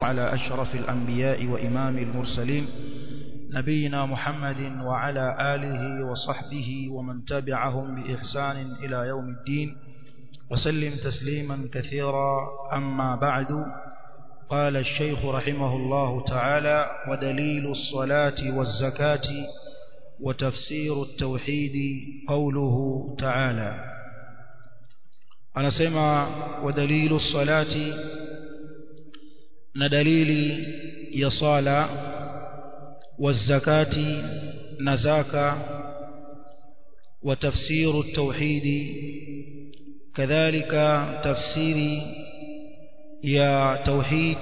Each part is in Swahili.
على أشرف الأنبياء وإمام المرسلين نبينا محمد وعلى آله وصحبه ومن تبعهم بإحسان إلى يوم الدين وسلم تسليما كثيرا أما بعد قال الشيخ رحمه الله تعالى ودليل الصلاة والزكاة وتفسير التوحيد قوله تعالى أنا سمع ودليل الصلاة ندليل يصالى والزكاة نزاكا وتفسير التوحيد كذلك تفسير يا توحيد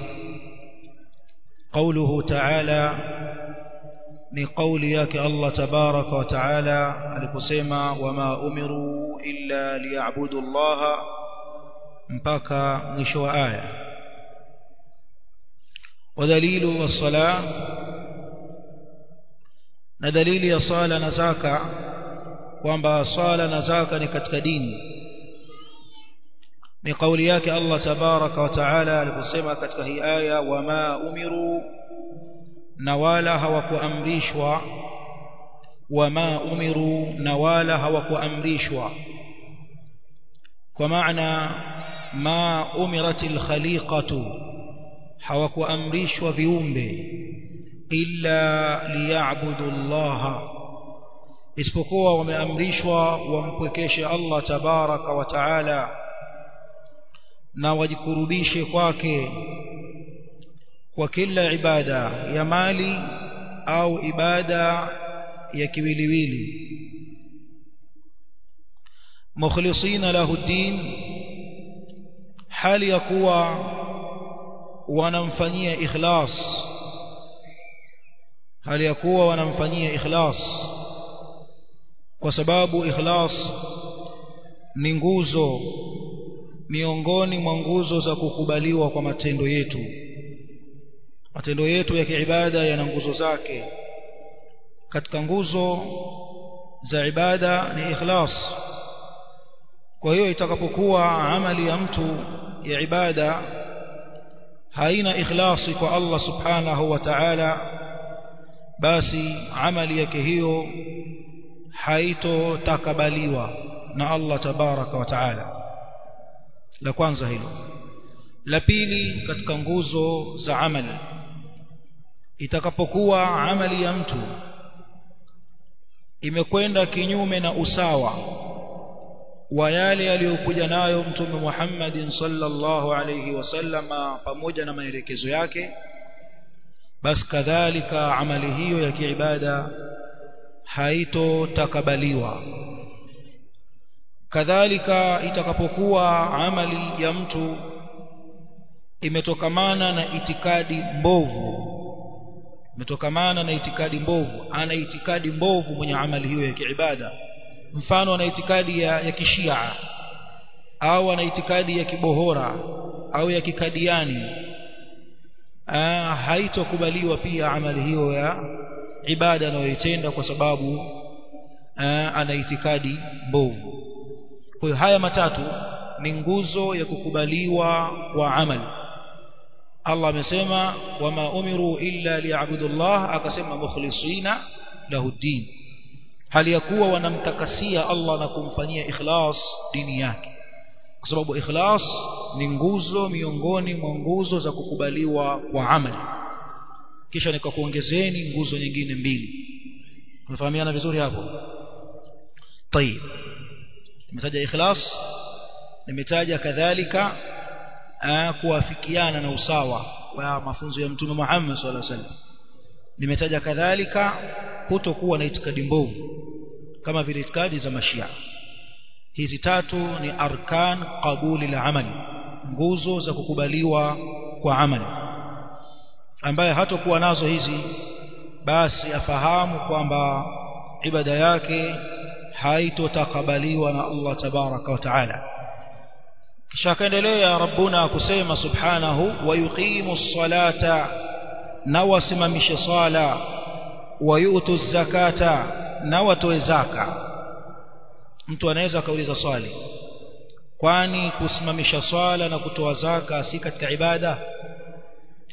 قوله تعالى ni kauli yake Allah tabaraka wa taala aliposema wama umiru illa liya'budu Allah mpaka mwisho wa aya wadalilu was-sala na dalili ya sala na zaka kwamba sala na zaka ni katika dini ni kauli yake Allah tabaraka wa taala aliposema katika hii aya wama umiru na wala hawakuamrishwa wama umiru na wala hawakuamrishwa kwa maana ma umiratil khaliqatu hawakuamrishwa viumbe illa liya'budu Allah isipokuwa wameamrishwa wampwekeshe Allah tabaraka wa taala na wajikurubishe kwake kwa kila ibada ya mali au ibada ya kiwiliwili mukhlisina lahu din hali ya kuwa wanamfanyia ikhlas hali ya kuwa wanamfanyia ikhlas kwa sababu ikhlas ni nguzo miongoni mwa nguzo za kukubaliwa kwa matendo yetu matendo yetu ya kiibada yana nguzo zake katika nguzo za ibada ni ikhlas kwa hiyo itakapokuwa amali ya mtu ya ibada haina ikhlasi kwa Allah subhanahu wa ta'ala basi amali yake hiyo haitotakabaliwa na Allah tabaraka wa ta'ala la kwanza hilo la pili katika nguzo za amali itakapokuwa amali ya mtu imekwenda kinyume na usawa wa yale aliyokuja nayo mtume Muhammad sallallahu alayhi wasallama pamoja na maelekezo yake basi kadhalika amali hiyo ya kiibada haitotakabaliwa kadhalika itakapokuwa amali ya mtu imetokamana na itikadi mbovu imetokamana na itikadi mbovu ana itikadi mbovu mwenye amali hiyo ya kiibada mfano ana itikadi ya, ya kishia au ana itikadi ya kibohora au ya kikadiani Aa, haitokubaliwa pia amali hiyo ya ibada anayoitenda kwa sababu aa, ana itikadi mbovu kwa hiyo haya matatu ni nguzo ya kukubaliwa kwa amali Allah amesema wama umiru illa liya'budu Allah akasema mukhlisina lahu din hali ya kuwa wanamtakasia Allah na kumfanyia ikhlas dini yake kwa sababu ikhlas ni nguzo miongoni mwa nguzo za kukubaliwa kwa amali kisha nikakuongezeni nguzo nyingine mbili tunafahamiana vizuri hapo طيب nimetaja ikhlas nimetaja kadhalika kuafikiana na usawa wa mafunzo ya mtume Muhammad sallallahu alaihi wasallam nimetaja kadhalika kutokuwa na itikadi mbovu kama vile itikadi za mashia hizi tatu ni arkan qabuli la amali nguzo za kukubaliwa kwa amali ambaye hatakuwa nazo hizi basi afahamu kwamba ibada yake haitotakabaliwa na Allah tabaraka wa taala kisha akaendelea rabbuna kusema subhanahu wa yuqimu ssalata na wasimamishe sala wa yutu zakata na watoe zaka mtu anaweza akauliza swali kwani kusimamisha swala na kutoa zaka si katika ibada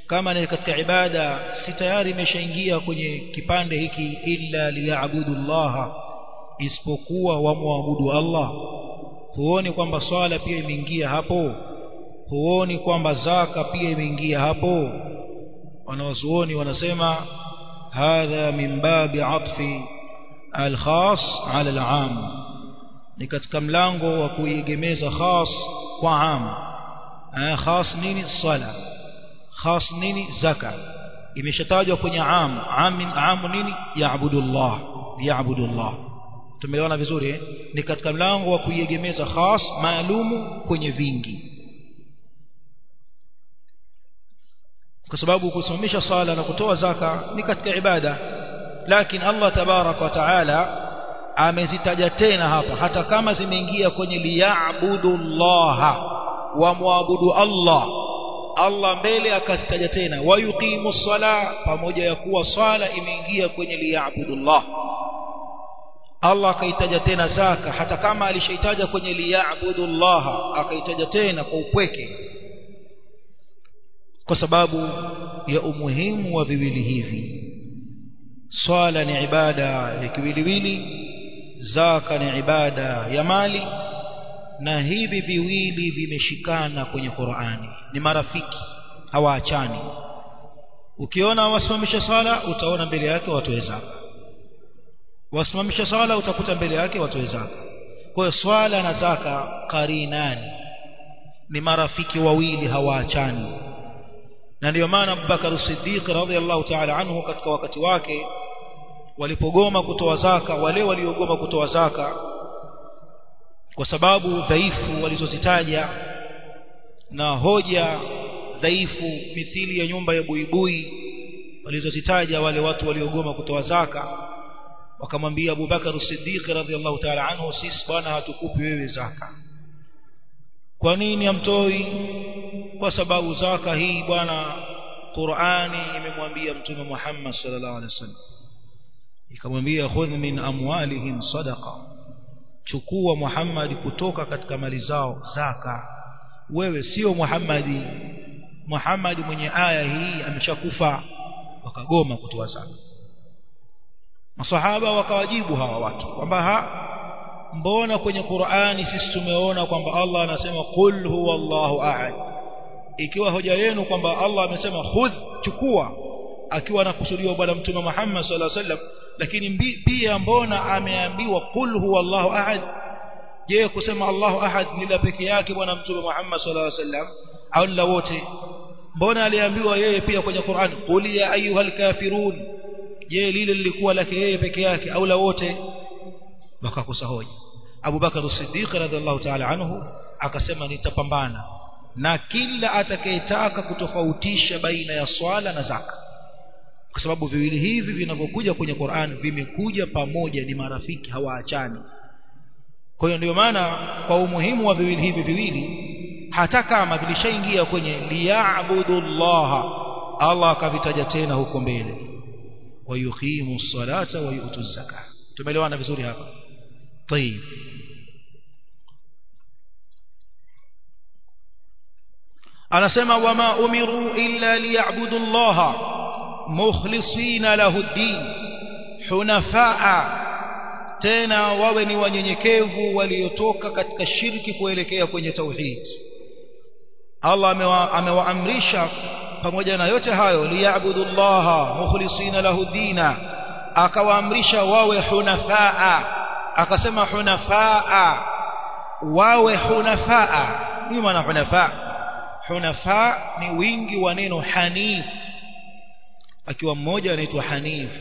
kama ni katika ibada si tayari imeshaingia kwenye kipande hiki illa liya'budu Allah isipokuwa wamwabudu Allah huoni kwamba swala pia imeingia hapo huoni kwamba zaka pia imeingia hapo wanawazuoni wanasema hadha min babi atfi al-khas ala al-am ni katika mlango wa kuiegemeza khas kwa am khas nini sala khas nini zaka imeshatajwa kwenye am am am nini yaabudullah yaabudullah tumeelewana vizuri eh? ni katika mlango wa kuiegemeza khas maalumu kwenye vingi kwa sababu kusimamisha sala na kutoa zaka ni katika ibada lakini Allah tabarak wa taala amezitaja tena hapa hata kama zimeingia kwenye liya'budullaha wa muabudu Allah Allah mbele akazitaja tena wayuqimu sala pamoja ya kuwa swala imeingia kwenye liya'budullah Allah akaitaja tena zaka hata kama alishaitaja kwenye liya'budullah akaitaja tena kwa upweke kwa sababu ya umuhimu wa viwili hivi swala ni ibada ya kiwiliwili zaka ni ibada ya mali na hivi viwili vimeshikana kwenye Qur'ani ni marafiki hawaachani ukiona wasimamisha swala utaona mbele yake watoe zaka wasimamisha swala utakuta mbele yake watoe zaka kwa hiyo swala na zaka qarinani ni marafiki wawili hawaachani na ndio maana Abubakar Siddiq radhiallahu ta'ala anhu katika wakati wake walipogoma kutoa zaka wale waliogoma kutoa zaka kwa sababu dhaifu walizozitaja na hoja dhaifu mithili ya nyumba ya buibui walizozitaja wale watu waliogoma kutoa zaka wakamwambia Abu Bakar Siddiq radhiallahu ta'ala anhu sisi bwana hatukupi wewe zaka kwa nini amtoi kwa sababu zaka hii bwana Qur'ani imemwambia mtume Muhammad sallallahu alaihi wasallam ikamwambia khudh min amwalihim sadaqa chukua Muhammad kutoka katika mali zao zaka wewe sio Muhammadi Muhammad mwenye aya hii ameshakufa wakagoma kutoa zaka masahaba wakawajibu hawa watu kwamba ha mbona kwenye Qur'ani sisi tumeona kwamba Allah anasema qul huwallahu ahad ikiwa hoja yenu kwamba Allah amesema khudh chukua akiwa anakusudiwa bwana mtume Muhammad sallallahu alaihi wasallam lakini pia mbona ameambiwa qul huwallahu ahad je kusema Allahu ahad ni la peke yake bwana mtume Muhammad sallallahu alaihi wasallam au la wote mbona aliambiwa yeye pia kwenye Qur'an qul ya ayyuhal kafirun je lile lilikuwa lake yeye peke yake au la wote wakakosa hoja Abu Bakar Siddiq radhiallahu ta'ala anhu akasema nitapambana na kila atakayetaka kutofautisha baina ya swala na zaka kwa sababu viwili hivi vinavyokuja kwenye Qur'an vimekuja pamoja ni marafiki hawaachani kwa hiyo ndio maana kwa umuhimu wa viwili hivi viwili hata kama vilishaingia kwenye liya'budullaha Allah akavitaja tena huko mbele wayuqimu salata wa yu'tu zakah tumeelewana vizuri hapa طيب anasema wama umiru illa liya'budu Allah mukhlisina lahu ad-din hunafaa tena wawe ni wanyenyekevu waliotoka katika shirki kuelekea kwenye tauhid Allah amewaamrisha pamoja na yote hayo liya'budu Allah mukhlisina lahu dina akawaamrisha wawe hunafaa akasema hunafaa wawe hunafaa nini maana hunafaa hunafaa ni wingi wa neno hanif akiwa mmoja anaitwa hanif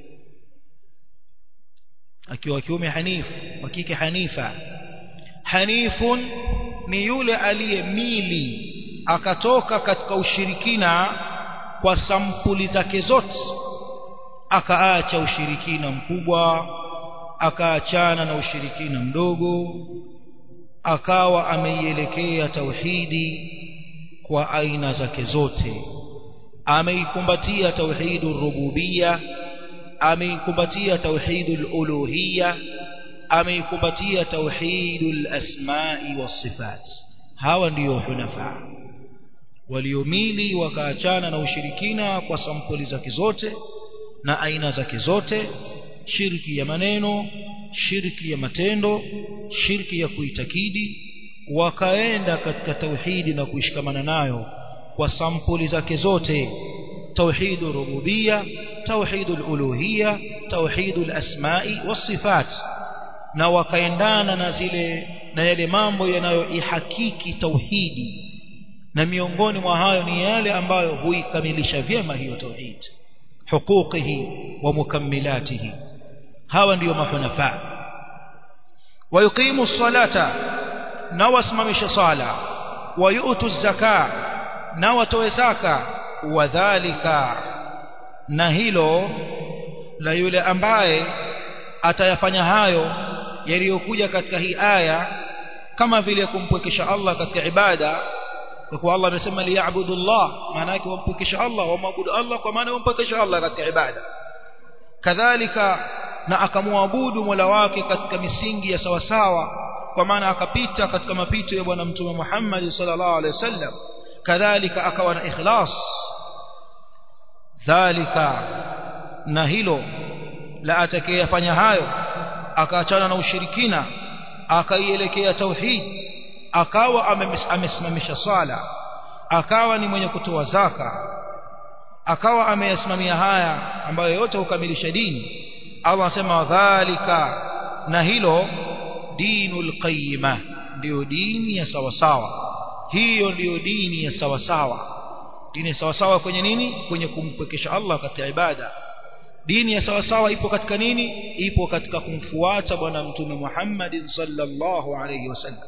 akiwa kiume hanif wa kike hanifa hanifun ni yule aliyemili akatoka katika ushirikina kwa sampuli zake zote akaacha ushirikina mkubwa akaachana na ushirikina mdogo akawa ameielekea tauhidi kwa aina zake zote ameikumbatia tauhidur rububia ameikumbatia tauhidul uluhiyya ameikumbatia tauhidul asma'i was sifat hawa ndiyo hunafa waliomili wakaachana na ushirikina kwa sampuli zake zote na aina zake zote shirki ya maneno shirki ya matendo shirki ya kuitakidi wakaenda katika tauhidi na kuishikamana nayo kwa sampuli zake zote توحيد الربوبية توحيد الألوهية توحيد الأسماء والصفات na wakaendana na zile na yale mambo yanayoihakiki tauhidi na miongoni mwa hayo ni yale ambayo huikamilisha vyema hiyo tauhid huquqihi wa mukammilatihi hawa ndiyo mahunafa wayuqimu salata na wasimamisha sala wayutu zaka na watoe zaka wadhalika na hilo la yule ambaye atayafanya hayo yaliyokuja katika hii aya kama vile kumpwekesha Allah katika ibada kwa kuwa Allah amesema liya'budu Allah maana yake wampwekesha Allah wamwabudu Allah kwa maana wampwekesha Allah katika ibada kadhalika na akamwabudu Mola wake katika misingi ya sawasawa kwa maana akapita katika mapito ya bwana mtume Muhammad sallallahu alaihi wasallam kadhalika akawa na ikhlas dhalika na hilo la atakayefanya hayo akaachana na ushirikina akaielekea tauhid akawa amesimamisha sala akawa ni mwenye kutoa zaka akawa ameyasimamia haya ambayo yote hukamilisha dini Allah anasema dhalika na hilo dinul qayyima ndio dini ya sawasawa hiyo ndiyo dini ya sawasawa dini ya sawasawa kwenye nini kwenye kumpwekesha Allah katika ibada dini ya sawasawa ipo katika nini ipo katika kumfuata bwana mtume Muhammad sallallahu alayhi wasallam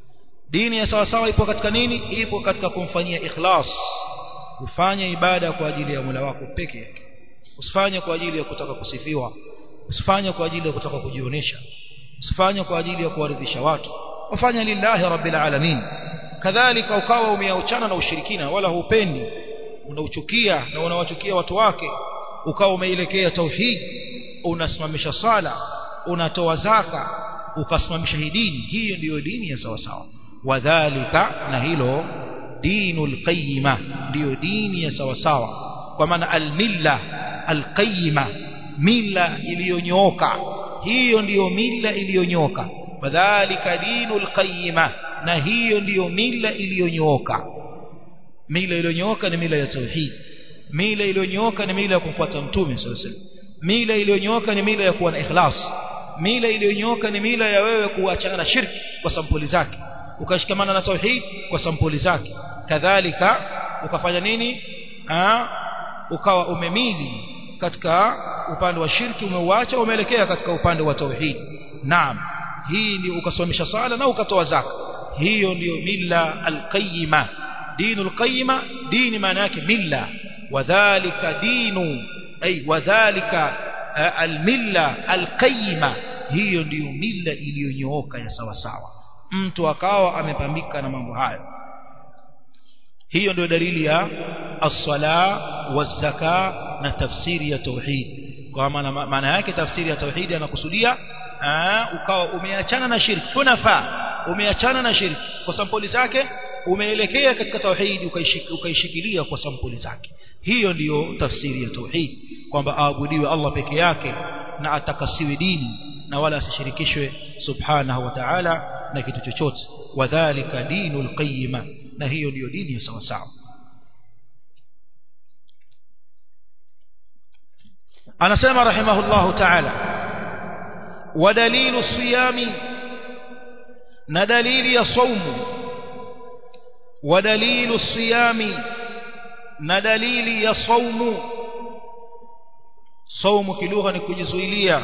dini ya sawasawa ipo katika nini ipo katika kumfanyia ikhlas ufanye ibada kwa ajili ya Mola wako peke yake usifanye kwa ajili ya kutaka kusifiwa usifanye kwa ajili ya kutaka kujionyesha usifanye kwa ajili ya kuwaridhisha watu wafanya lillahi rabbil alamin kadhalika ukawa umeachana na ushirikina wala hupendi unauchukia na unawachukia watu wake ukawa umeelekea tauhid unasimamisha sala unatoa zaka ukasimamisha hii dini hiyo ndiyo dini ya sawa sawa wadhālika na hilo dinul qayyima ndiyo dini ya sawa sawa kwa maana almilla alqayyima mila iliyonyooka hiyo ndiyo mila iliyonyooka wadhālika dinul qayyima na hiyo ndiyo mila iliyonyooka mila iliyonyooka ni mila ya tauhid mila iliyonyooka ni mila ya kumfuata mtume sallallahu alaihi wasallam mila iliyonyooka ni mila ya kuwa na ikhlas mila iliyonyooka ni mila ya wewe kuachana na shirki kwa sampuli zake ukashikamana na tauhid kwa sampuli zake kadhalika ukafanya nini Aa, ukawa umemili katika upande wa shirki umeuacha umeelekea katika upande wa tauhid naam hii ndio ukasomesha sala na ukatoa zaka hiyo ndiyo milla alqayyima dinul qayyima dini maana yake milla wadhālika dinu ay wadhālika almilla alqayyima hiyo ndiyo milla iliyonyooka ya sawa sawa mtu akawa amepambika na mambo hayo hiyo ndio dalili ya as-sala waz-zaka na tafsiri ya tauhid kwa maana maana yake tafsiri ya tauhid anakusudia ukawa umeachana na shirki hunafa umeachana na shirki kwa sampuli zake umeelekea katika tauhid ukaishikilia kwa sampuli zake hiyo ndiyo tafsiri ya tauhid kwamba aabudiwe Allah peke yake na atakasiwe dini na wala asishirikishwe subhanahu wa ta'ala na kitu chochote wadhālika dinul qayyima na hiyo ndiyo dini ya sawa sawa anasema rahimahullahu ta'ala ودليل الصيام ندليل يصوم ودليل الصيام ندليل يصوم صوم kilugha ni kujizuilia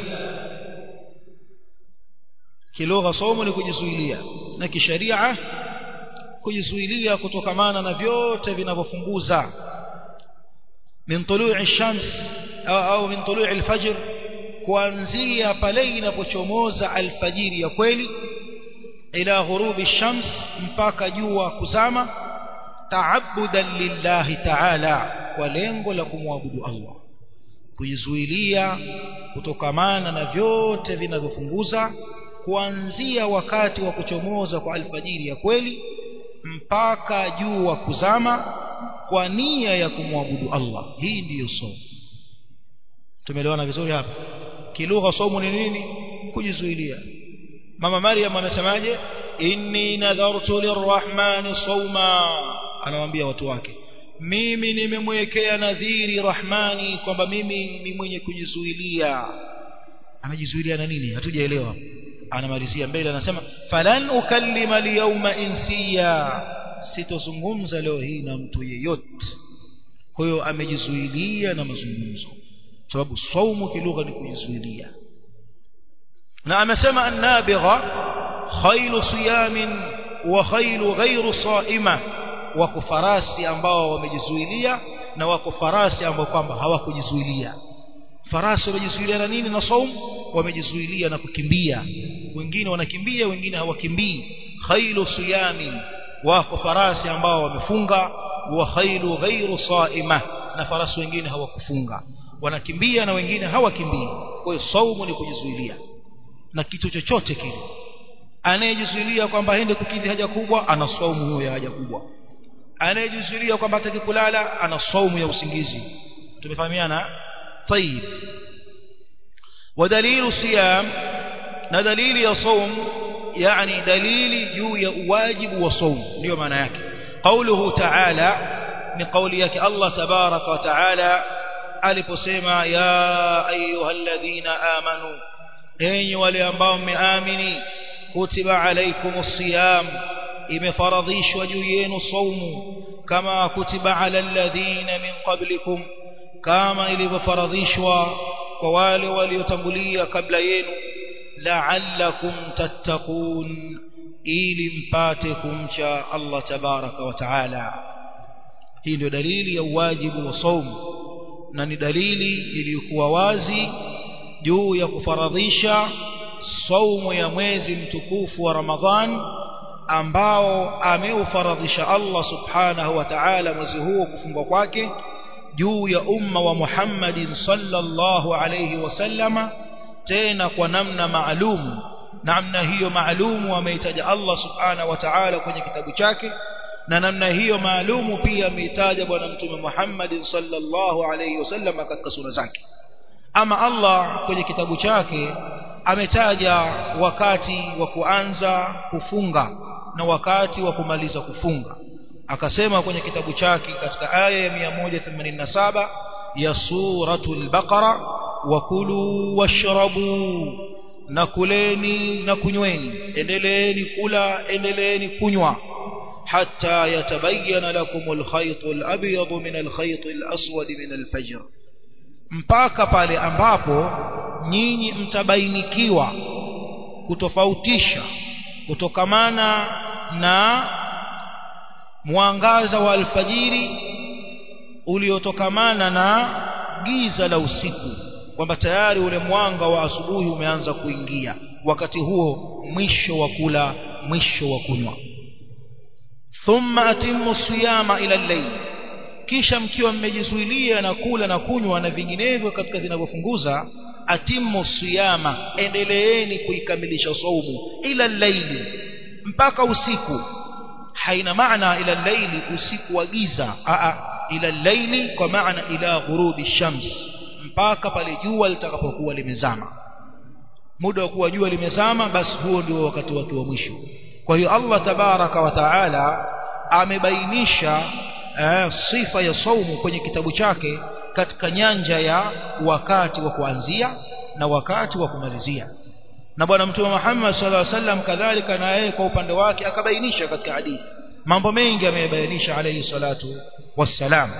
kilugha somo ni kujizuilia na kisheria kujizuilia kutokamana na vyote vinavyofunguza min tulu'i shams au, au min tulu'i al-fajr kuanzia pale inapochomoza alfajiri ya kweli ila ghurubi shams mpaka jua kuzama taabudan lillahi ta'ala kwa lengo la kumwabudu Allah kujizuilia kutokamana na vyote vinavyofunguza kuanzia wakati wa kuchomoza kwa alfajiri ya kweli mpaka jua kuzama kwa nia ya kumwabudu Allah hii ndiyo somo tumeelewana vizuri hapa kilugha somo ni nini kujizuilia mama Maryam amesemaje inni nadhartu lirrahmani sawma anawaambia watu wake mimi nimemwekea nadhiri rahmani kwamba mimi ni mwenye kujizuilia amejizuilia na nini hatujaelewa anamalizia mbele anasema falan ukallima alyawma insiya sitozungumza leo hii na mtu yeyote kwa hiyo amejizuilia na mazungumzo sababu saumu kilugha ni kujizuilia na amesema annabigha khailu siyamin wa khailu ghairu saima wako farasi ambao wamejizuilia na wako farasi ambao kwamba hawakujizuilia farasi wamejizuilia na nini na saum wamejizuilia na kukimbia wengine wanakimbia wengine hawakimbii khailu siyamin wako farasi ambao wamefunga wa khailu ghairu saima na farasi wengine hawakufunga wanakimbia na wengine hawakimbii kwa hiyo saumu ni kujizuilia na kitu chochote kile anayejizuilia kwamba aende kukidhi haja kubwa ana saumu huyo ya haja kubwa anayejizuilia kwamba hataki kulala ana saumu ya usingizi tumefahamiana طيب ودليل صيام na dalili ya saum yani dalili juu ya uwajibu wa saum ndio maana yake qauluhu ta'ala ni kauli yake Allah tabaraka wa ta'ala aliposema ya ayyuhalladhina amanu enyi wale ambao mmeamini kutiba alaykumus siyam imefaradhishwa juu yenu saumu kama kutiba ala alladhina min qablikum kama ilivyofaradhishwa kwa wale waliotangulia kabla yenu la'allakum tattaqun ili mpate kumcha Allah tabaraka wa taala hii ndio dalili ya uwajibu wa saumu na ni dalili iliyokuwa wazi juu ya kufaradhisha saumu ya mwezi mtukufu wa Ramadhan ambao ameufaradhisha Allah subhanahu wa ta'ala mwezi huo kufungwa kwake juu ya umma wa Muhammadin sallallahu alayhi wasallama tena kwa namna maalum namna hiyo maalumu ameitaja Allah subhanahu wa ta'ala kwenye kitabu chake na namna hiyo maalumu pia ameitaja bwana mtume Muhammad sallallahu alayhi wasallam katika sura zake ama Allah kwenye kitabu chake ametaja wakati wa kuanza kufunga na wakati wa kumaliza kufunga akasema kwenye kitabu chake katika aya ya 187 ya suratul baqara wakulu washrabu na kuleni na kunyweni endeleeni kula endeleeni kunywa حتى يتبين لكم الخيط الأبيض من الخيط الأسود من الفجر mpaka pale ambapo nyinyi mtabainikiwa kutofautisha kutokamana na mwangaza wa alfajiri uliotokamana na giza la usiku kwamba tayari ule mwanga wa asubuhi umeanza kuingia wakati huo mwisho wa kula mwisho wa kunywa thumma atimmu siyama ila al-layl kisha mkiwa mmejizuilia na kula na kunywa na vinginevyo katika vinavyofunguza atimmu siyama endeleeni kuikamilisha saumu ila al-layl mpaka usiku haina maana ila al-layl usiku wa giza a ila al-layl kwa maana ila ghurubi shams mpaka pale jua litakapokuwa limezama muda wa kuwa jua limezama basi huo ndio wakati wake wa mwisho kwa hiyo Allah tabaraka wa taala amebainisha eh, sifa ya saumu kwenye kitabu chake katika nyanja ya wakati wa kuanzia na wakati wa kumalizia na bwana mtume Muhammad sallallahu alaihi wasallam kadhalika na yeye kwa upande wake akabainisha katika hadithi mambo mengi ameyabainisha alayhi salatu wassalam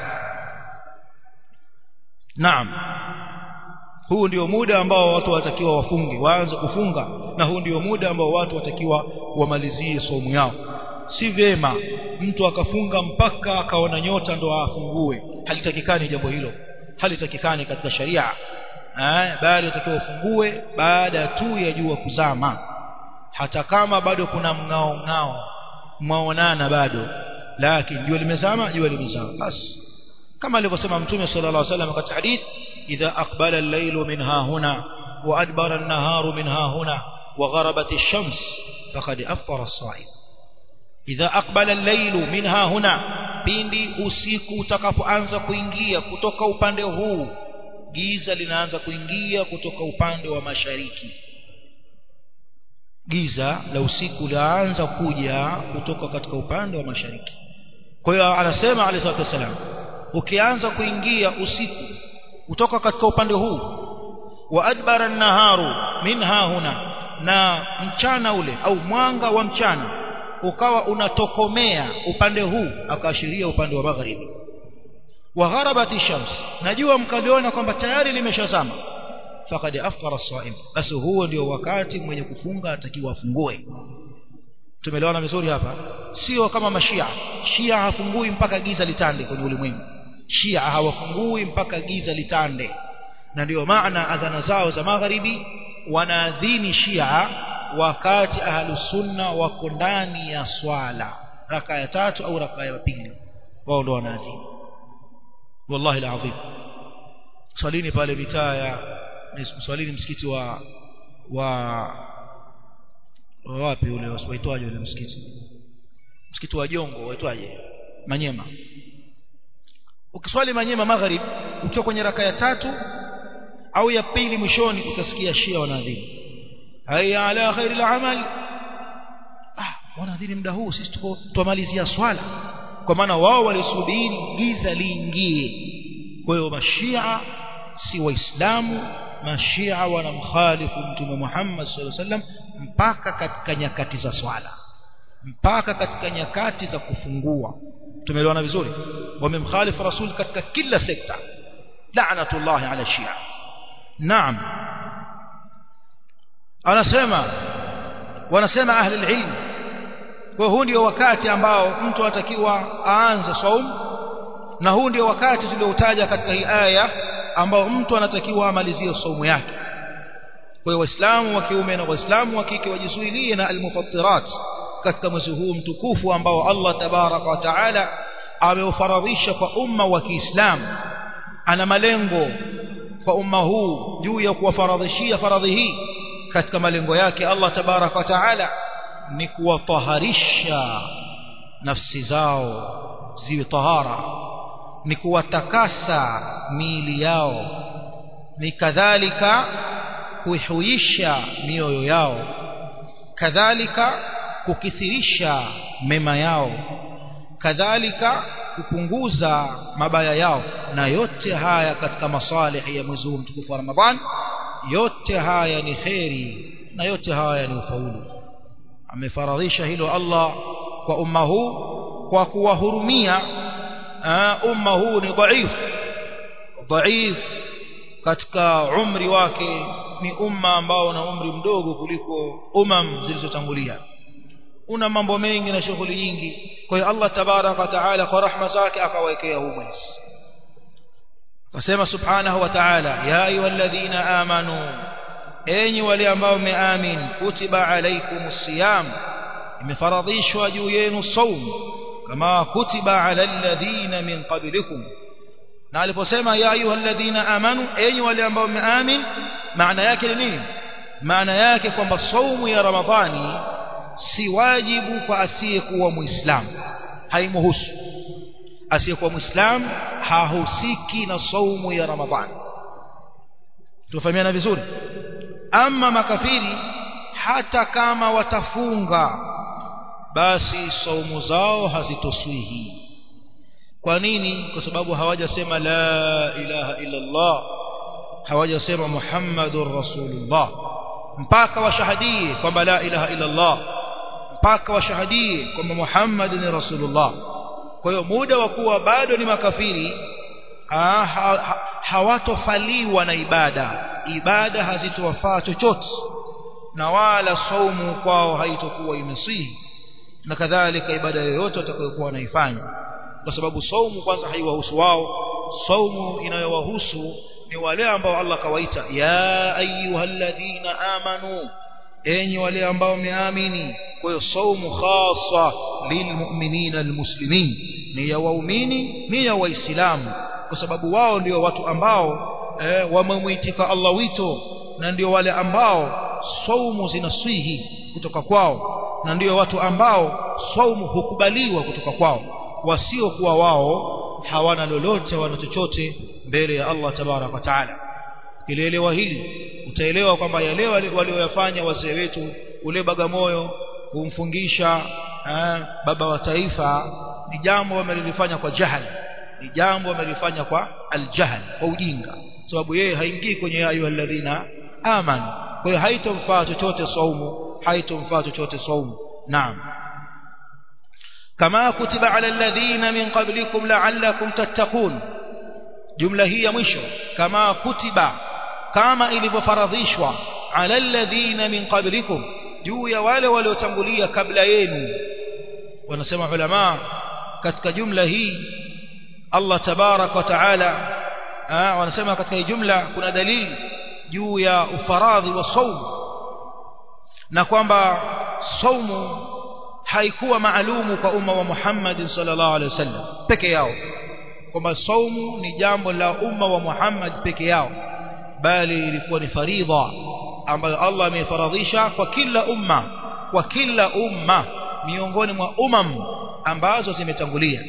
naam huu ndio muda ambao watu watakiwa wafunge waanze kufunga na huu ndio muda ambao watu watakiwa wamalizie somo yao si vema mtu akafunga mpaka akaona nyota ndo afungue halitakikani jambo hilo halitakikani katika sharia eh bali utakiwa ufungue baada tu ya jua kuzama hata kama bado kuna mngao ngao mwaonana bado lakini jua limezama jua limezama basi kama alivyosema mtume sallallahu alaihi wasallam katika hadith idha aqbala al-laylu min ha huna wa adbara an-naharu min ha huna wa gharabat ash-shams faqad aftara as-sa'im idha aqbala al-laylu min ha huna pindi usiku utakapoanza kuingia kutoka upande huu giza linaanza kuingia kutoka upande wa mashariki giza la usiku laanza kuja kutoka katika upande wa mashariki kwa hiyo anasema alayhi salatu wasalam ukianza kuingia usiku kutoka katika upande huu wa adbara an-naharu minha huna na mchana ule au mwanga wa mchana ukawa unatokomea upande huu akaashiria upande wa magharibi wa gharabat shams najua mkaliona kwamba tayari limeshazama faqad afṭara as-sa'im basi huo ndio wakati mwenye kufunga atakiwa afungue tumeelewana vizuri hapa sio kama mashia shia hafungui mpaka giza litande kwenye ulimwengu shia hawafungui mpaka giza litande na ndio maana adhana zao za magharibi wanaadhini shia wakati ahlusunna wako ndani ya swala raka ya tatu au raka ya pili wao ndio wanaadhini wallahi alazim swalini pale mitaa ya swalini msikiti wa wa wapi ule waitwaje ule msikiti msikiti wa Jongo waitwaje Manyema ukiswali Manyema magharib ukiwa kwenye raka ya tatu au ya pili mwishoni utasikia Shia wanaadhini hayya ala khairil amal ah wanaadhini muda huu sisi tuko tumalizia swala kwa maana wao walisubiri giza liingie kwa hiyo mashia si waislamu mashia wanamkhalifu mtume Muhammad sallallahu alaihi wasallam mpaka katika nyakati za swala mpaka katika nyakati za kufungua tumeelewana vizuri wamemkhalifu rasul katika kila sekta la'natullahi ala shia naam anasema wanasema ahli ilm kwa huu ndio wakati ambao mtu atakiwa aanze saum na huu ndio wakati tulioutaja katika hii aya ambao mtu anatakiwa amalizie saumu yake kwa hiyo waislamu wa kiume na waislamu wa kike wajizuilie na almufattirat katika mwezi huu mtukufu ambao Allah tabaraka wa taala ameufaradhisha kwa umma wa Kiislamu ana malengo kwa umma huu juu ya kuwafaradhishia faradhi hii katika malengo yake Allah tabaraka wa taala ni kuwataharisha nafsi zao ziwe tahara ni kuwatakasa miili yao ni kadhalika kuihuisha mioyo yao kadhalika kukithirisha mema yao kadhalika kupunguza mabaya yao na yote haya katika masalihi ya mwezi huu mtukufu wa Ramadhan yote haya ni kheri na yote haya ni ufaulu amefaradhisha hilo Allah kwa umma huu kwa kuwahurumia umma huu ni dhaif dhaif katika umri wake ni umma ambao na umri mdogo kuliko umam zilizotangulia una mambo mengi na shughuli nyingi kwa hiyo Allah tabaraka wa taala kwa rahma zake akawekea huu mwezi akasema subhanahu wa ta'ala ya ayyuhalladhina amanu enyi wale ambao mmeamin kutiba alaykumus siyam imefaradhishwa juu yenu saum kama kutiba ala alladhina min qablikum na aliposema ya ayyuhalladhina amanu enyi wale ambao mmeamin maana yake ni nini maana yake kwamba saumu ya ramadhani si wajibu kwa asiyekuwa muislamu haimuhusu asiyekuwa muislamu hahusiki na saumu ya ramadhani tufahamiana vizuri ama makafiri hata kama watafunga basi saumu zao hazitoswihi kwa nini kwa sababu hawajasema la ilaha illa Allah hawajasema muhammadur rasulullah mpaka washahadie kwamba la ilaha illa Allah mpaka washahadie kwamba Muhammad ni rasulullah kwa hiyo muda wa kuwa bado ni makafiri ha, ha, hawatofaliwa na ibada ibada hazitowafaa chochote na wala saumu kwao haitokuwa imesihi na kadhalika ibada yoyote watakayokuwa wanaifanya kwa sababu saumu kwanza haiwahusu wao saumu inayowahusu ni wale ambao Allah kawaita ya ayyuhalladhina amanu enyi wale ambao wameamini kwa hiyo saumu khassa lilmu'minina almuslimin ni ya waumini ni ya waislamu kwa sababu wao ndio watu ambao eh, wamemuitika Allah wito na ndio wale ambao saumu zinaswihi kutoka kwao na ndio watu ambao saumu hukubaliwa kutoka kwao wasiokuwa wao hawana lolote wana chochote mbele ya Allah tabarak wa taala ukielewa hili utaelewa kwamba yale walioyafanya wazee wetu ule Bagamoyo kumfungisha eh, baba wa taifa ni jambo wamelifanya kwa jahal ni jambo wamelifanya kwa aljahl kwa ujinga sababu yeye haingii kwenye ayyuhalladhina amanu kwa hiyo haitomfaa chochote saumu haitomfaa chochote saumu naam kama kutiba ala alladhina min qablikum la'allakum tattaqun jumla hii ya mwisho kama kutiba kama ilivyofaradhishwa ala alladhina min qablikum juu ya wale waliotangulia kabla yenu wanasema ulama katika jumla hii Allah tabarak wa taala wanasema katika hii jumla kuna dalili juu ya ufaradhi wa saumu na kwamba saumu haikuwa maalumu kwa umma wa Muhammad sallallahu alaihi wasallam peke yao kwamba saumu ni jambo la umma wa Muhammad peke yao bali ilikuwa ni faridha ambayo Allah amefaradhisha kwa kila umma kwa kila umma miongoni mwa umam ambazo zimetangulia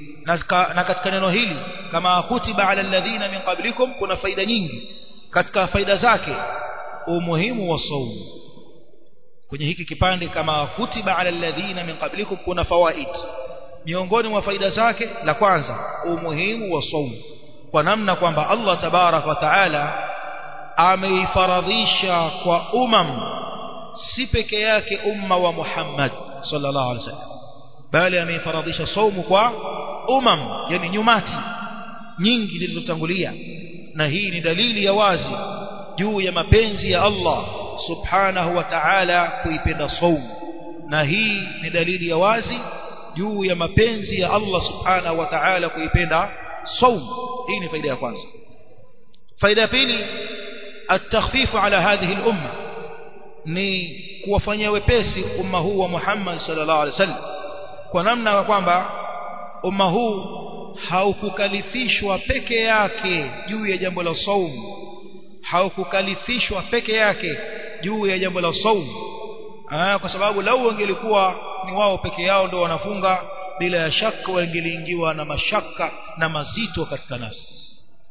na katika neno hili kama kutiba ala alladhina min qablikum kuna faida nyingi katika faida zake umuhimu wa saumu kwenye hiki kipande kama kutiba ala alladhina min qablikum kuna fawaid miongoni mwa faida zake la kwanza umuhimu wa saumu kwa namna kwamba Allah tabarak wa taala ameifaradhisha kwa umam si peke yake umma wa Muhammad sallallahu alaihi wasallam bali ameifaradhisha saumu kwa umam yani nyumati nyingi zilizotangulia na hii ni dalili ya wazi juu ya mapenzi ya Allah subhanahu wa ta'ala kuipenda saumu na hii ni dalili ya wazi juu ya mapenzi ya Allah subhanahu wa ta'ala kuipenda saumu hii ni faida ya kwanza faida ya pili التخفيف على هذه الأمة ni kuwafanyia wepesi umma huu wa Muhammad sallallahu alaihi wasallam kwa namna kwamba umma huu haukukalifishwa peke yake juu ya jambo la saumu haukukalifishwa peke yake juu ya jambo la saumu kwa sababu lau wangelikuwa ni wao peke yao ndio wanafunga bila ya shaka wangeliingiwa na mashaka na mazito katika nafsi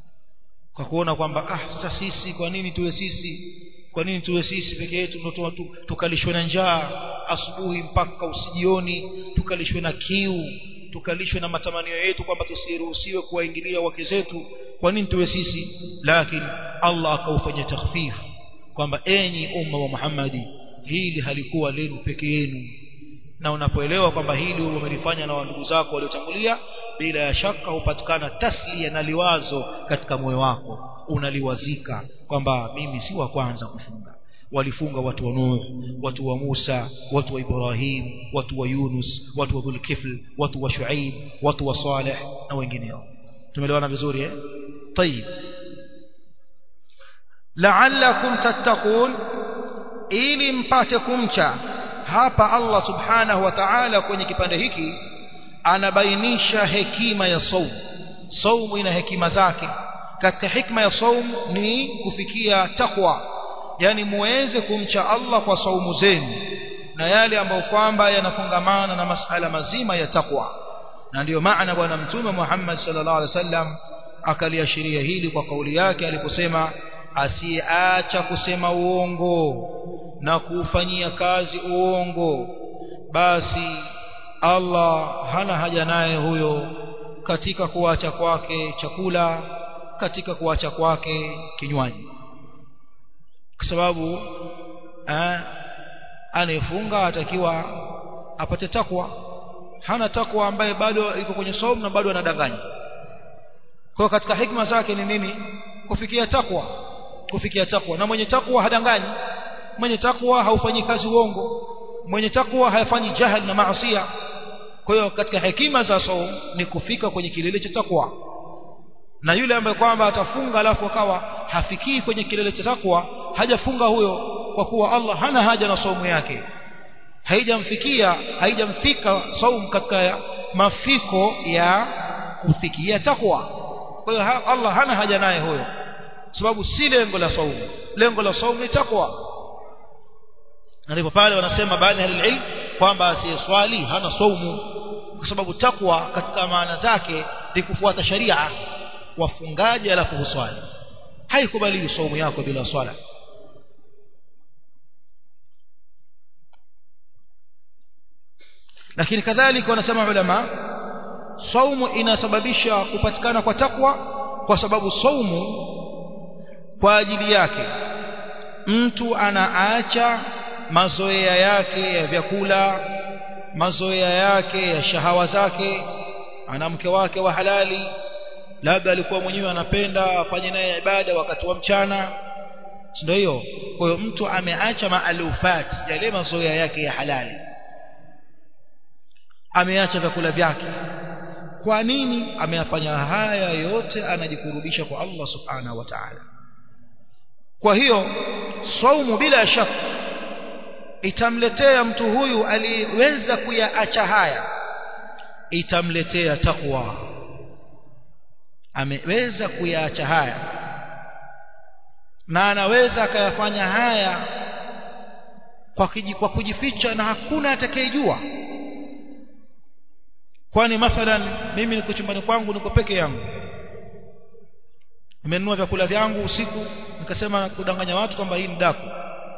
kwa kuona kwamba ah sasa sisi kwa nini tuwe sisi kwa nini tuwe sisi peke yetu ndio tukalishwe na njaa asubuhi mpaka usijioni tukalishwe na kiu tukalishwe na matamanio yetu kwamba tusiruhusiwe kuwaingilia wake zetu kwa nini tuwe sisi lakini Allah akaufanya takhfif kwamba enyi umma wa Muhammadi hili halikuwa lenu peke yenu na unapoelewa kwamba hili umelifanya na ndugu zako waliotangulia bila ya shaka hupatikana taslia na liwazo katika moyo wako unaliwazika kwamba mimi si wa kwanza kufunga walifunga watu wa Nuh watu wa Musa watu wa Ibrahim watu wa Yunus watu wa Dhulkifl watu wa Shuaib watu wa Saleh na wengineo tumeelewana vizuri eh طيب la'allakum tattaqun ili mpate kumcha hapa Allah subhanahu wa ta'ala kwenye kipande hiki anabainisha hekima ya saumu saumu ina hekima zake katika hikma ya saumu ni kufikia takwa yani muweze kumcha Allah kwa saumu zenu na yale ambayo kwamba yanafungamana na masala mazima ya takwa na ndiyo maana bwana mtume Muhammad sallallahu alaihi wasallam akaliashiria hili kwa kauli yake aliposema asiacha kusema uongo na kufanyia kazi uongo basi Allah hana haja naye huyo katika kuacha kwake chakula katika kuacha kwake kinywaji kwa sababu anayefunga atakiwa apate takwa hana takwa ambaye bado iko kwenye saumu na bado anadanganya kwa katika hikma zake ni nini kufikia takwa kufikia takwa na mwenye takwa hadanganyi mwenye takwa haufanyi kazi uongo mwenye takwa hayafanyi jahal na maasiya kwa hiyo katika hekima za saum ni kufika kwenye kilele cha takwa na yule ambaye kwamba atafunga alafu akawa hafikii kwenye kilele cha takwa hajafunga huyo kwa kuwa Allah hana haja na saumu yake haijamfikia haijamfika saum katika mafiko ya kufikia takwa kwa hiyo Allah hana haja naye huyo sababu si lengo la saumu lengo la saumu ni takwa na ndipo pale wanasema baadhi ya ilm kwamba asiyeswali hana saumu kwa sababu takwa katika maana zake ni kufuata sharia wafungaji alafu huswali haikubaliwi saumu yako bila swala lakini kadhalika wanasema ulama saumu inasababisha kupatikana kwa takwa kwa sababu saumu kwa ajili yake mtu anaacha mazoea yake ya vyakula mazoea yake ya shahawa zake ana mke wake wa halali labda alikuwa mwenyewe anapenda afanye naye ibada wakati wa mchana ndio hiyo kwa hiyo mtu ameacha maalufat yale mazoea yake ya halali ameacha vyakula vyake kwa nini ameyafanya haya yote anajikurubisha kwa Allah subhanahu wa ta'ala kwa hiyo saumu bila shaka itamletea mtu huyu aliweza kuyaacha haya itamletea takwa ameweza kuyaacha haya na anaweza akayafanya haya kwa, kiji, kwa kujificha na hakuna atakayejua kwani mathalan mimi niko chumbani kwangu niko peke yangu nimenunua vyakula vyangu usiku nikasema kudanganya watu kwamba hii ni daku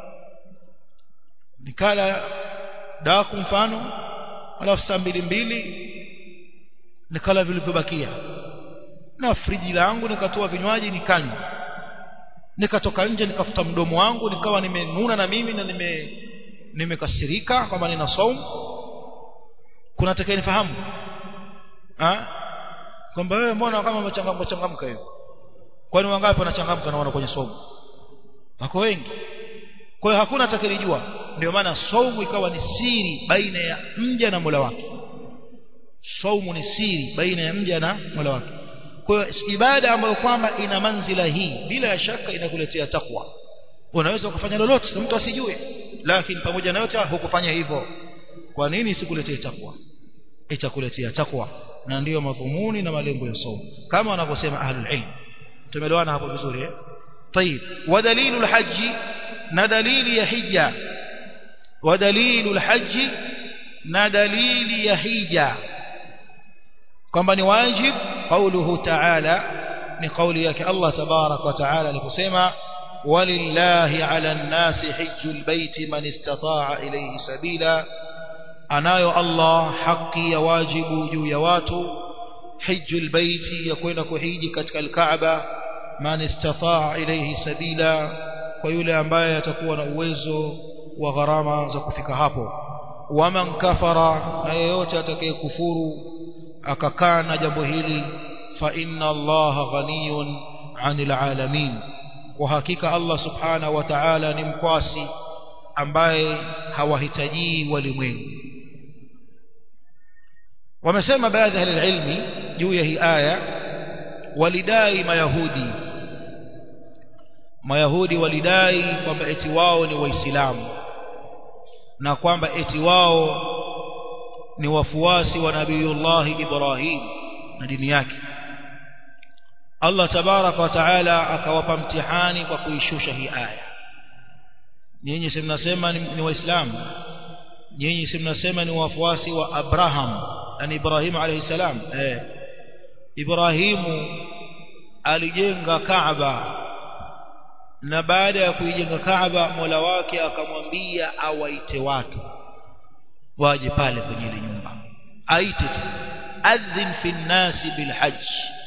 nikala daku mfano alafu saa mbili mbili nikala vilivyobakia na friji langu nikatoa vinywaji nikanywa nikatoka nje nikafuta mdomo wangu nikawa nimenuna na mimi na nime nimekasirika kwamba nina saumu kuna atakayenifahamu ah kwamba wewe mbona kama umechangamka changamka hiyo kwani wangapi wanachangamka naona kwenye saumu wako wengi kwa hiyo hakuna atakayejua ndio maana saumu ikawa ni siri baina ya mja na Mola wake saumu ni siri baina ya mja na Mola wake kwa hiyo ibada ambayo kwamba ina manzila hii bila shaka inakuletea takwa unaweza ukafanya lolote mtu asijue lakini pamoja na yote hukufanya hivyo kwa nini isikuletee takwa itakuletea takwa na ndiyo madhumuni na malengo ya saumu kama wanavyosema ahlul ilm tumeelewana hapo vizuri eh طيب ودليل الحج ندليل يا حجة ودليل الحج ندليل يا حجة kwamba ni wajib قوله تعالى ni kauli yake Allah tabarak wa taala aliposema walillahi ala nnasi hijjul baiti man istata'a ilayhi sabila anayo Allah haki ya wajibu juu ya watu hijjul baiti ya kwenda kuhiji katika al-Kaaba man istata'a ilayhi sabila kwa yule ambaye atakuwa na uwezo wa gharama za kufika hapo waman kafara na yeyote atakayekufuru akakaa na jambo hili fa inna allaha ghaniyun 'anil 'alamin kwa hakika Allah subhanahu wa ta'ala ni mkwasi ambaye hawahitaji walimwengu wamesema baadhi ya ilmi juu ya hii aya walidai mayahudi mayahudi walidai kwamba eti wao ni waislamu na kwamba eti wao ni wafuasi wa nabiyullah Ibrahim na dini yake Allah tabaraka wa taala akawapa mtihani kwa kuishusha hii aya nyinyi si mnasema ni, ni waislamu nyinyi si mnasema ni wafuasi wa Abraham yani Ibrahim alayhi salam eh Ibrahimu alijenga Kaaba na baada ya kuijenga Kaaba Mola wake akamwambia awaite watu waje pale kwenye ile nyumba aite tu adhin fi nnasi bilhajj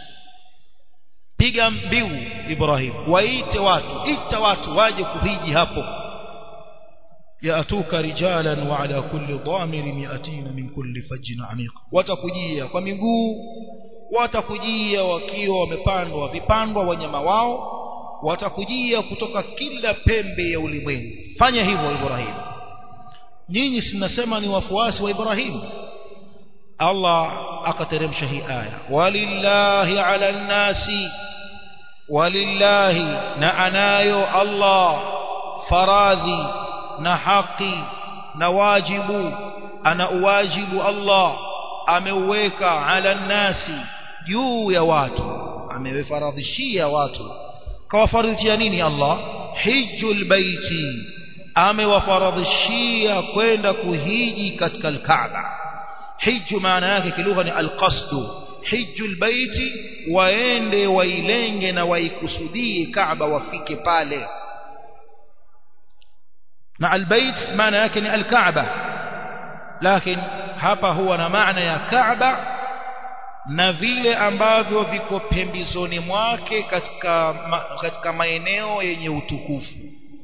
piga mbiu Ibrahim waite watu ita watu waje kuhiji hapo yaatuka rijalan wa ala kulli dhamirin yatina min kulli fajjin amiq watakujia kwa miguu watakujia wakiwa wamepandwa vipandwa wanyama wao watakujia kutoka kila pembe ya ulimwengu fanya hivyo Ibrahim nyinyi sinasema ni wafuasi wa Ibrahim Allah akateremsha hii aya walillahi ala nnasi walillahi na anayo Allah faradhi na haki na wajibu ana uwajibu Allah ameuweka ala nnasi juu ya watu amewafaradhishia watu kawafaradhishia nini Allah hijjul baiti amewafaradhishia kwenda kuhiji katika al-Kaaba hiju maana yake kilugha ni alqasdu hiju albayti waende wailenge na waikusudie Kaaba wafike pale na albayt maana yake ni alkaaba lakini hapa huwa na maana ya Kaaba na vile ambavyo viko pembezoni mwake katika ma, katika maeneo yenye utukufu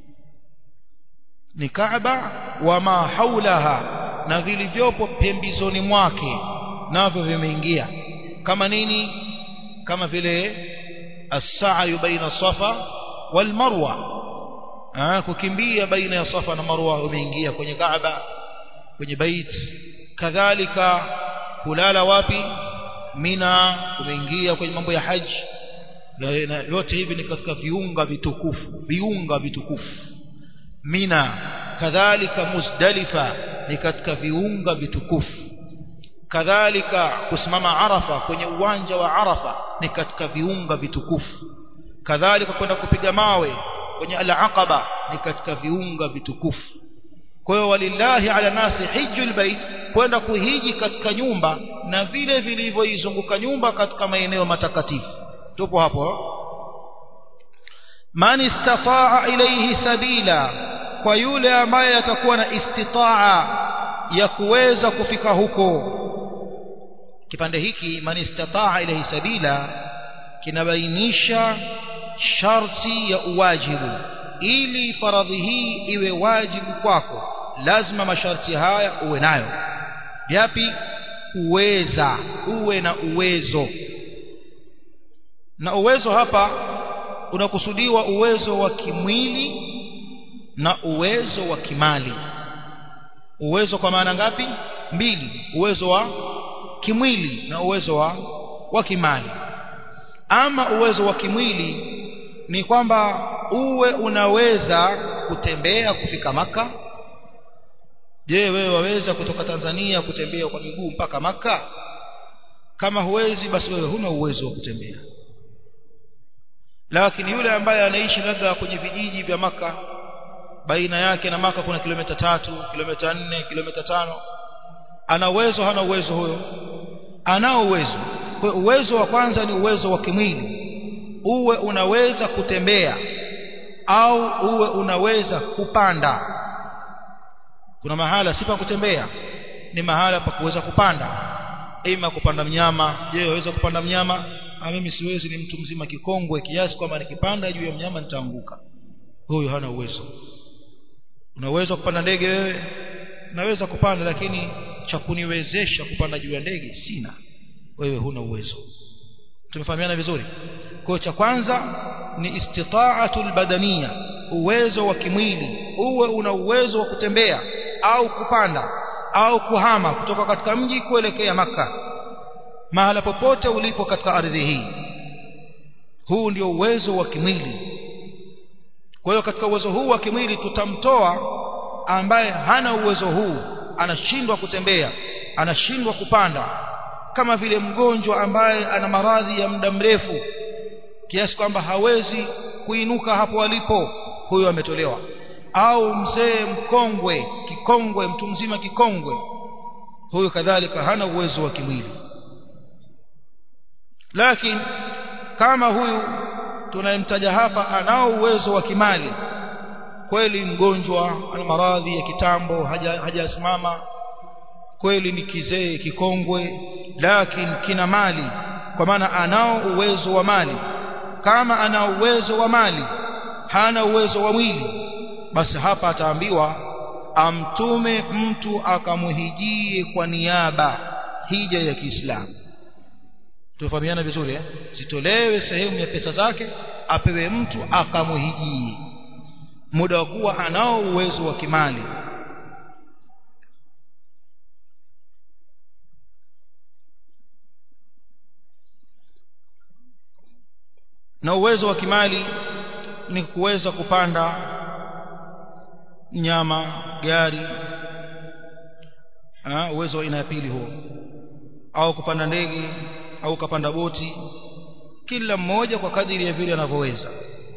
ni Kaaba wa ma haulaha na vilivyopo pembezoni mwake navyo vimeingia kama nini kama vile as-sa'yu baina safa wal marwa ah kukimbia baina ya safa na marwa umeingia kwenye Kaaba kwenye bait kadhalika kulala wapi mina umeingia kwenye mambo ya haji na yote hivi ni katika viunga vitukufu viunga vitukufu mina kadhalika muzdalifa ni katika viunga vitukufu kadhalika kusimama arafa kwenye uwanja wa arafa ni katika viunga vitukufu kadhalika kwenda kupiga mawe kwenye al-aqaba ni katika viunga vitukufu kwa hiyo walillahi ala nasi hijjul bait kwenda kuhiji katika nyumba na vile vilivyoizunguka nyumba katika maeneo matakatifu tupo hapo man istataa ilayhi sabila kwa yule ambaye atakuwa na istitaa ya kuweza kufika huko kipande hiki man istataa ilayhi sabila kinabainisha sharti ya uwajibu ili faradhi hii iwe wajibu kwako lazima masharti haya uwe nayo yapi uweza uwe na uwezo na uwezo hapa unakusudiwa uwezo wa kimwili na uwezo wa kimali uwezo kwa maana ngapi mbili uwezo wa kimwili na uwezo wa wa kimali ama uwezo wa kimwili ni kwamba uwe unaweza kutembea kufika maka je wewe waweza kutoka Tanzania kutembea kwa miguu mpaka maka kama huwezi basi wewe huna uwezo wa kutembea lakini yule ambaye anaishi labda kwenye vijiji vya maka baina yake na maka kuna kilomita tatu kilomita nne kilomita tano ana uwezo hana uwezo huyo anao uwezo kwa uwezo wa kwanza ni uwezo wa kimwili uwe unaweza kutembea au uwe unaweza kupanda kuna mahala si pa kutembea ni mahala pa kuweza kupanda ima kupanda mnyama je waweza kupanda mnyama ah mimi siwezi ni mtu mzima kikongwe kiasi kwamba nikipanda juu ya mnyama nitaanguka huyo hana uwezo unaweza kupanda ndege wewe unaweza kupanda lakini cha kuniwezesha kupanda juu ya ndege sina wewe huna uwezo tumefahamiana vizuri kwa cha kwanza ni istita'atul badania uwezo wa kimwili uwe una uwezo wa kutembea au kupanda au kuhama kutoka katika mji kuelekea maka mahala popote ulipo katika ardhi hii huu ndio uwezo wa kimwili kwa hiyo katika uwezo huu wa kimwili tutamtoa ambaye hana uwezo huu anashindwa kutembea anashindwa kupanda kama vile mgonjwa ambaye ana maradhi ya muda mrefu kiasi kwamba hawezi kuinuka hapo alipo huyo ametolewa au mzee mkongwe kikongwe mtu mzima kikongwe huyo kadhalika hana uwezo wa kimwili lakini kama huyu tunayemtaja hapa anao uwezo wa kimali kweli mgonjwa ana maradhi ya kitambo hajasimama haja kweli ni kizee kikongwe lakini kina mali kwa maana anao uwezo wa mali kama ana uwezo wa mali hana uwezo wa mwili basi hapa ataambiwa amtume mtu akamuhijie kwa niaba hija ya Kiislamu tufahamiana vizuri eh zitolewe sehemu ya pesa zake apewe mtu akamuhijie muda wa kuwa anao uwezo wa kimali na uwezo wa kimali ni kuweza kupanda nyama gari ha, uwezo wa aina ya pili huo au kupanda ndege au kupanda boti kila mmoja kwa kadiri ya vile anavyoweza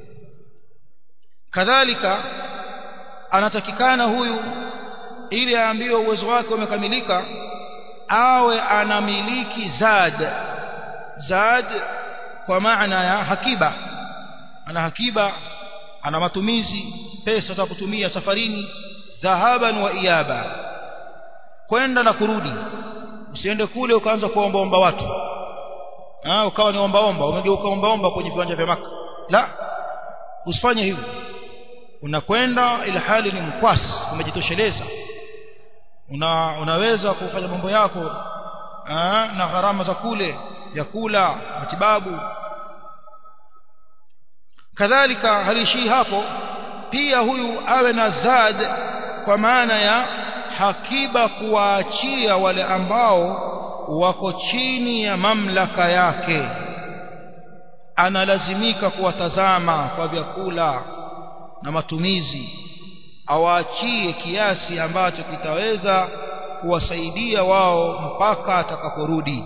kadhalika anatakikana huyu ili aambiwe uwezo wake umekamilika awe anamiliki zad zad kwa maana ya hakiba ana hakiba ana matumizi pesa za kutumia safarini dhahaban wa iyaba kwenda na kurudi usiende kule ukaanza kuombaomba watu ah ukawa ni ombaomba umegeuka ombaomba kwenye viwanja vya maka la usifanye hivyo unakwenda ila hali ni mkwasi umejitosheleza una, unaweza kufanya mambo yako aa, na gharama za kule vyakula matibabu kadhalika halishii hapo pia huyu awe na zad kwa maana ya hakiba kuwaachia wale ambao wako chini ya mamlaka yake analazimika kuwatazama kwa vyakula na matumizi awaachie kiasi ambacho kitaweza kuwasaidia wao mpaka atakaporudi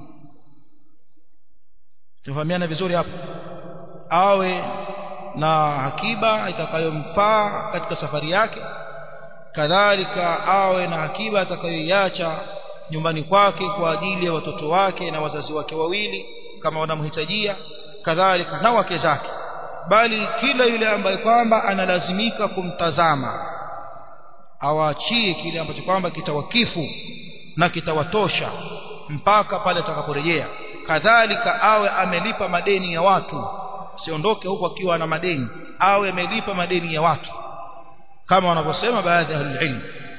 tufahamiana vizuri hapo awe na hakiba itakayomfaa katika safari yake kadhalika awe na hakiba atakayoiacha nyumbani kwake kwa ajili ya watoto wake na wazazi wake wawili kama wanamhitajia kadhalika na wake zake bali kila yule ambaye kwamba analazimika kumtazama awaachie kile ambacho kwamba kitawakifu na kitawatosha mpaka pale atakaporejea kadhalika awe amelipa madeni ya watu siondoke huku akiwa na madeni awe amelipa madeni ya watu kama wanavyosema baadhi ya ilmu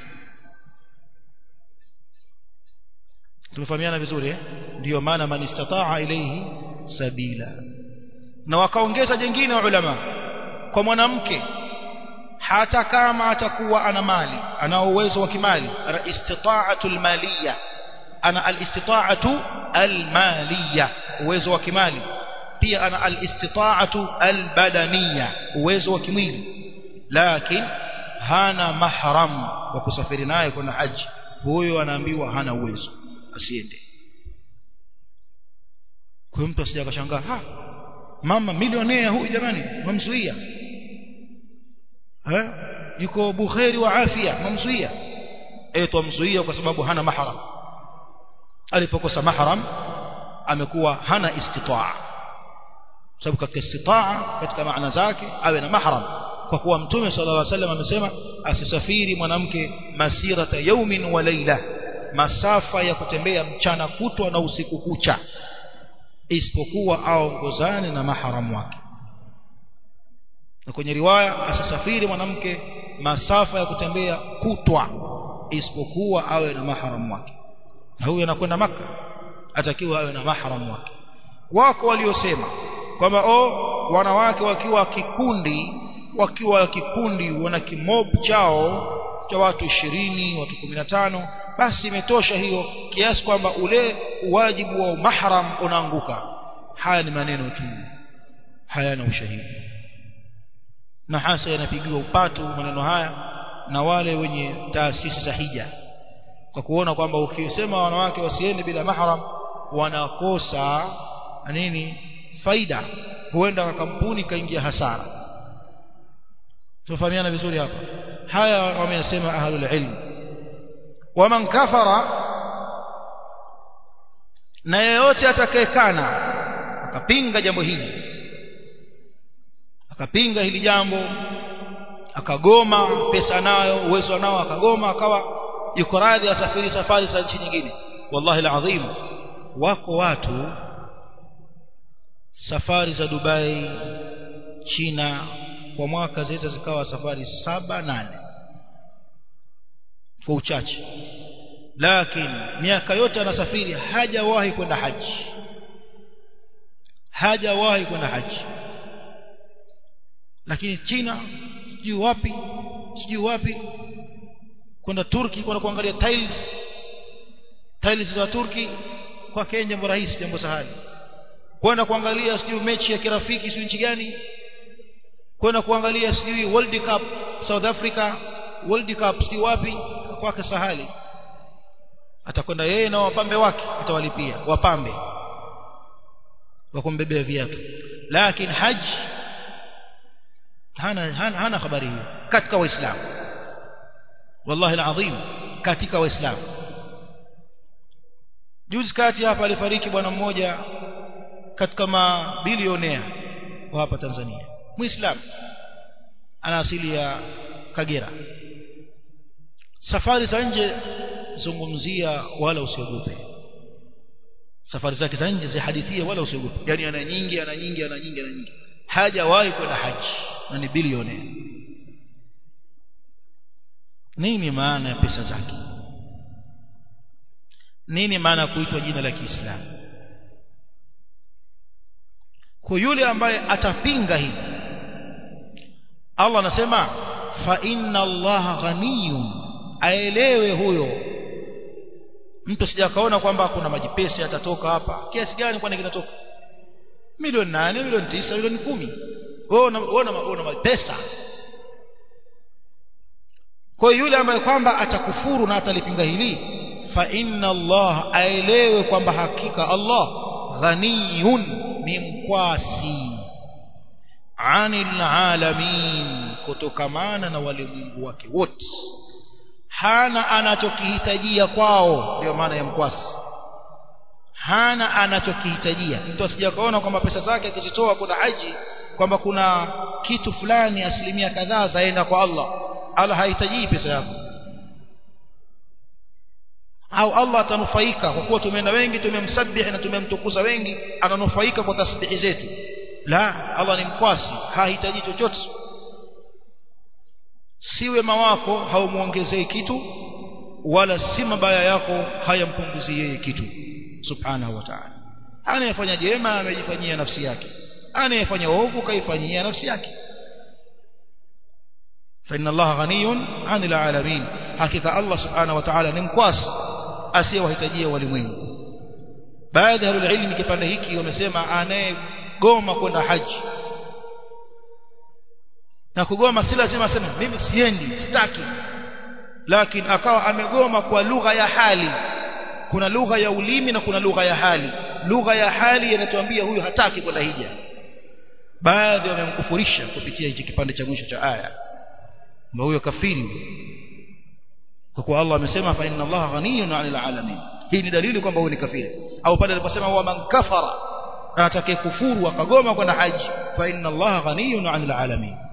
tumefahamiana vizuri eh ndio maana man istataa ilayhi sabila na wakaongeza jingine ulama kwa mwanamke hata kama atakuwa ana mali ana uwezo wa kimali ana istita'atu almaliya ana alistita'atu almaliya uwezo wa kimali pia ana alistita'atu albadaniya uwezo wa kimwili lakini hana mahram wa kusafiri naye kwenda haji huyo anaambiwa hana uwezo asiende kwa mtu asije akashangaa ha mama milionea huyu jamani mamzuia eh yuko bukhari wa afya mamzuia eh tumzuia kwa sababu hana mahram alipokosa mahram amekuwa hana istitaa sababu katika istitaa katika maana zake awe na mahram kwa kuwa mtume sallallahu alaihi wasallam amesema asisafiri mwanamke masirata yaumin wa laila masafa ya kutembea mchana kutwa na usiku kucha isipokuwa aongozane na maharamu wake na kwenye riwaya asisafiri mwanamke masafa ya kutembea kutwa isipokuwa awe na maharamu wake na huyu anakwenda maka atakiwa awe na maharamu wake wako waliosema kwamba o wanawake wakiwa kikundi wakiwa kikundi wana kimob chao cha watu ishirini watu kumi na tano basi imetosha hiyo kiasi kwamba ule wajibu wa mahram unaanguka haya ni maneno tu hayana ushahidi na hasa yanapigiwa upatu maneno haya na wale wenye taasisi za hija kwa kuona kwamba ukisema wanawake wasiende bila mahram wanakosa nini faida huenda kampuni kaingia hasara tufahamiana vizuri hapa haya wameyasema ahlul ilm waman kafara na yeyote atakayekana akapinga jambo hili akapinga hili jambo akagoma pesa nayo uwezo nao akagoma akawa yuko radhi asafiri safari za nchi nyingine wallahi alazim wako watu safari za Dubai China kwa mwaka zaweza zikawa safari saba nane kwa uchache lakini miaka yote anasafiri hajawahi kwenda haji hajawahi kwenda haji lakini China sijui wapi sijui wapi kwenda Turki kwenda kuangalia tiles tiles za Turki kwa Kenya jambo rahisi jambo sahali kwenda kuangalia sijui mechi ya kirafiki sijui nchi gani kwenda kuangalia sijui World Cup South Africa World Cup sijui wapi kwake sahali atakwenda yeye na wapambe wake atawalipia wapambe wakumbebea viatu lakini haji hana, hana, hana habari hiyo katika waislamu wallahi alazim katika waislamu juzi kati hapa alifariki bwana mmoja katika mabilionea wa hapa Tanzania muislamu ana asili ya Kagera safari za nje zungumzia wala usiogope safari zake za nje zihadithia wala usiogope yani ana nyingi ana nyingi ana nyingi ana nyingi hajawahi kwenda haji na ni bilionea nini maana ya pesa zake nini maana ya kuitwa jina la Kiislamu kwa yule ambaye atapinga hii Allah anasema fa inna Allah ghaniyun aelewe huyo mtu sijakaona kwamba kuna majipesi yatatoka hapa kiasi gani kwani kinatoka milioni nane milioni tisa milioni kumi wewe una mapesa kwa yule ambaye kwamba atakufuru na atalipinga hili fa inna Allah aelewe kwamba hakika Allah ghaniyun ni mkwasi anil alamin kutokamana na walimwengu wake wote hana anachokihitajia kwao ndio maana ya mkwasi hana anachokihitajia mtu asija kaona kwamba pesa zake akizitoa kuna haji kwamba kuna kitu fulani asilimia kadhaa zaenda kwa Allah Allah hahitaji pesa yako au Allah atanufaika kwa kuwa tumeenda wengi tumemsabihi na tumemtukuza wengi ananufaika kwa tasbihi zetu la Allah ni mkwasi hahitaji chochote si wema wako haumuongezei kitu wala si mabaya yako hayampunguzi yeye kitu subhanahu wa ta'ala anayefanya jema amejifanyia nafsi yake anayefanya ovu kaifanyia nafsi yake فإن الله غني عن العالمين حقيقة الله سبحانه وتعالى ni mkwasi asiyewahitajia walimwengu baadhi ya ilmu kipande hiki wamesema anayegoma kwenda haji na kugoma si lazima aseme mimi siendi sitaki lakini akawa amegoma kwa lugha ya hali kuna lugha ya ulimi na kuna lugha ya hali lugha ya hali inatuambia huyu hataki kwenda hija baadhi wamemkufurisha kupitia hiki kipande cha mwisho cha aya kwamba huyo kafiri kwa kuwa Allah amesema fa inna Allah ghaniyun 'anil 'alamin hii ni dalili kwamba huyu ni kafiri au pale aliposema wa man kafara atakaye kufuru akagoma kwenda haji fa inna Allah ghaniyun 'anil 'alamin